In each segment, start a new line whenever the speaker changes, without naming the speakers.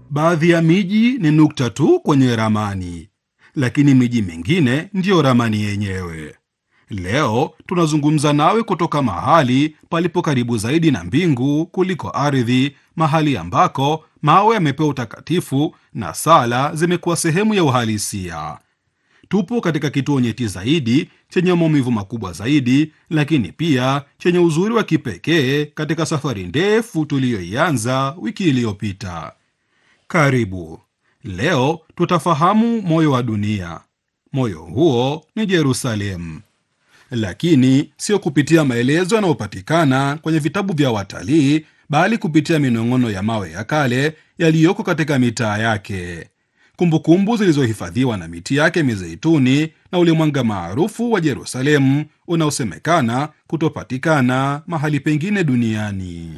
Baadhi ya miji ni nukta tu kwenye ramani, lakini miji mingine ndiyo ramani yenyewe. Leo tunazungumza nawe kutoka mahali palipo karibu zaidi na mbingu kuliko ardhi, mahali ambako mawe yamepewa utakatifu na sala zimekuwa sehemu ya uhalisia. Tupo katika kituo nyeti zaidi chenye maumivu makubwa zaidi, lakini pia chenye uzuri wa kipekee katika safari ndefu tuliyoianza wiki iliyopita. Karibu. Leo tutafahamu moyo wa dunia. Moyo huo ni Yerusalemu, lakini sio kupitia maelezo yanayopatikana kwenye vitabu vya watalii, bali kupitia minong'ono ya mawe ya kale yaliyoko katika mitaa yake, kumbukumbu zilizohifadhiwa na miti yake mizeituni na ule mwanga maarufu wa Yerusalemu unaosemekana kutopatikana mahali pengine duniani.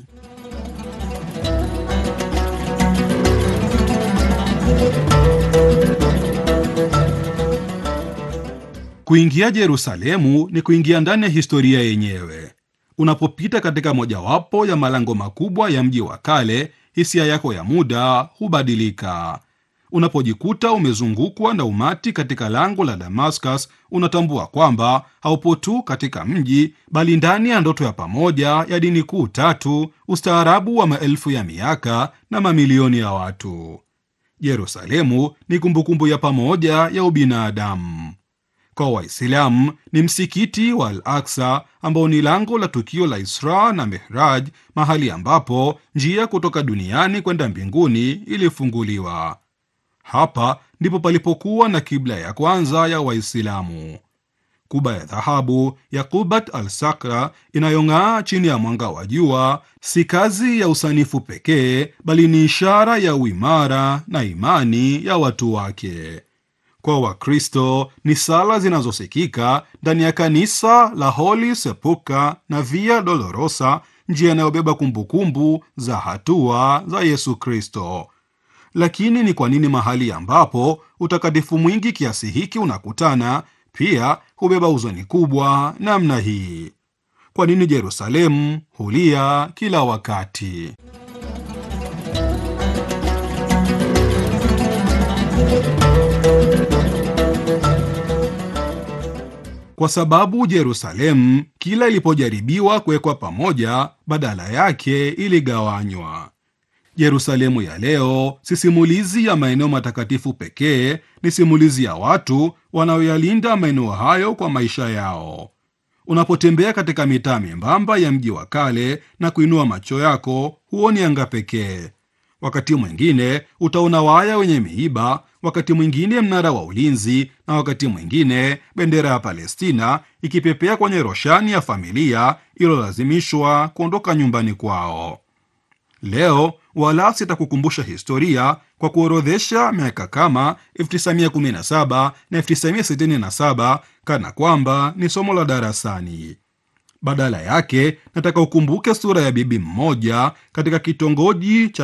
Kuingia Yerusalemu ni kuingia ndani ya historia yenyewe. Unapopita katika mojawapo ya malango makubwa ya mji wa kale, hisia yako ya muda hubadilika. Unapojikuta umezungukwa na umati katika lango la Damascus, unatambua kwamba haupo tu katika mji, bali ndani ya ndoto ya pamoja ya dini kuu tatu, ustaarabu wa maelfu ya miaka na mamilioni ya watu. Yerusalemu ni kumbukumbu ya pamoja ya ubinadamu. Kwa Waislamu ni msikiti wa Al Aksa ambao ni lango la tukio la Isra na Mihraj, mahali ambapo njia kutoka duniani kwenda mbinguni ilifunguliwa. Hapa ndipo palipokuwa na kibla ya kwanza ya Waislamu. Kuba ya dhahabu ya Qubat al Sakra inayong'aa chini ya mwanga wa jua si kazi ya usanifu pekee, bali ni ishara ya uimara na imani ya watu wake. Kwa Wakristo ni sala zinazosikika ndani ya kanisa la Holy Sepulchre na Via Dolorosa, njia inayobeba kumbukumbu za hatua za Yesu Kristo. Lakini ni kwa nini mahali ambapo utakatifu mwingi kiasi hiki unakutana pia hubeba huzuni kubwa namna hii? Kwa nini Yerusalemu hulia kila wakati? Kwa sababu Yerusalemu kila ilipojaribiwa kuwekwa pamoja, badala yake iligawanywa. Yerusalemu ya leo si simulizi ya maeneo matakatifu pekee, ni simulizi ya watu wanaoyalinda maeneo hayo kwa maisha yao. Unapotembea katika mitaa membamba ya mji wa kale na kuinua macho yako, huoni anga pekee. Wakati mwingine utaona waya wenye miiba, wakati mwingine mnara wa ulinzi, na wakati mwingine bendera ya Palestina ikipepea kwenye roshani ya familia iliyolazimishwa kuondoka nyumbani kwao. Leo wala sitakukumbusha historia kwa kuorodhesha miaka kama 1917 na 1967 kana kwamba ni somo la darasani. Badala yake nataka ukumbuke sura ya bibi mmoja katika kitongoji cha